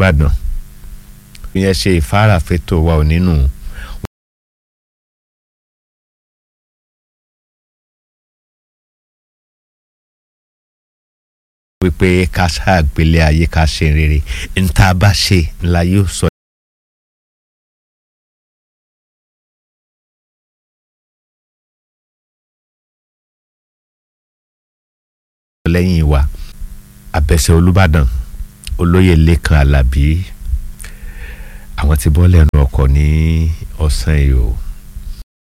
ìbàdàn ìyẹn ṣe ìfárafètò wa ò nínú. wípé ká ṣàgbélé ayé ká ṣe rere níta bá ṣe ńlá yóò sọ. lẹ́yìn wa abẹ́sẹ̀ olùbàdàn olóyè lẹ́kan alábí àwọn tí bọ́ lẹ́nu ọkọ̀ ní ọ̀sán yìí o.